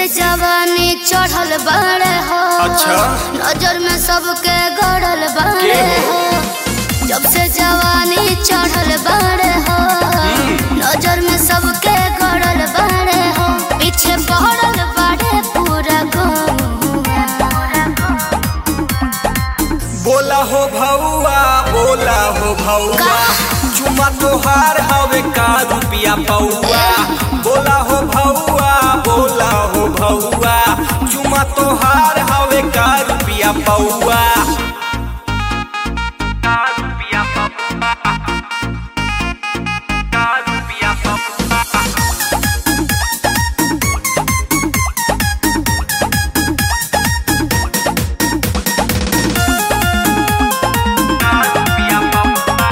जवानी चढ़ल बाड़े हो अच्छा। नजर में सबके गड़ल बाड़े के हो हो? जब से जवानी चढ़ल बाड़े हो नजर में सबके गड़ल बाड़े हो पीछे पड़ल बाड़े पूरा गौवा। बोला हो भौआ बोला हो भौआ का? चुमा तोहार हवे का रुपिया पौआ बोला हो भौआ बोला हो भौआ चुमा तोहार हवे का रुपिया पौआ का रुपिया पौआ का रुपिया पौआ का रुपिया पौआ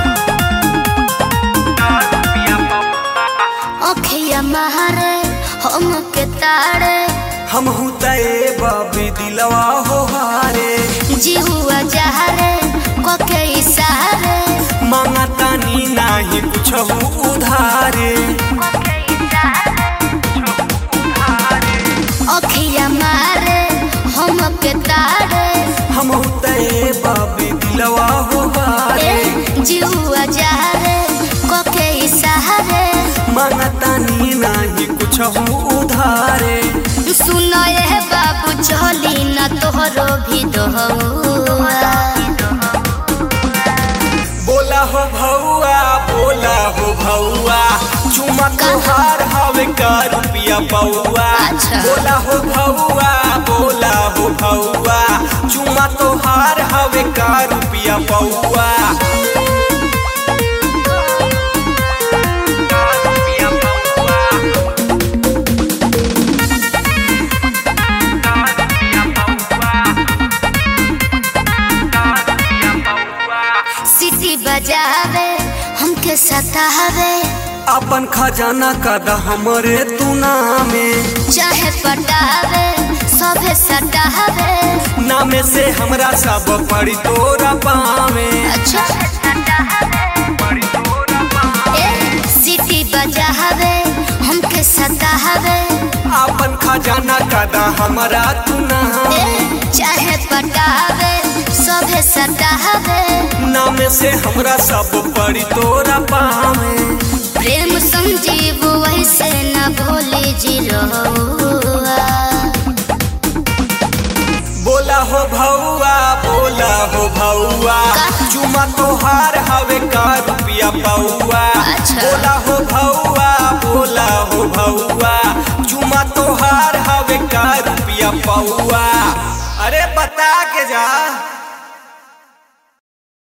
का रुपिया पौआ अखिया मारे हम के तारे हम तए बाबी दिलवा हो हारे जीहुआ जहरे कोके इशारे मांगतानी नाही कुछ उधारे अखिया मारे हम के तारे हम तए बाबी दिलवा हो हारे जीहुआ जहरे कोके इशारे मांगतानी नाही कुछ उधारे सुनो ये बाबू चली न तोहरो भी दोहुआ बोला हो भौआ बोला हो भौआ चुमा तोहार हवे का रुपिया पौआ अच्छा। बोला हो भौआ बोला हो भौआ चुमा तोहार हवे का रुपिया पौआ का रुपिया पौआ का रुपिया पौआ का रुपिया पौआ सिटी बजावे हमके सतावे अपन खजाना कद हमरे तू नामे चाहे पटावे सभे सटावे नामे से हमरा सब पड़ी तोरा पावे अच्छा पड़ी तोरा पावे ए सिटी बजावे हमके सतावे अपन खजाना कद हमरा तू नामे ए चाहे पटावे सभे सटावे नामे से हमरा सब पड़ी तोरा पावे प्रेम संजीव वैसे न भोली जी रहुआ बोला हो भौआ बोला हो भौआ का? चुमा तोहार हवे का रुपिया पौआ अच्छा। बोला हो भौआ बोला हो भौआ चुमा तोहार हवे का रुपिया पौआ अरे बता के जा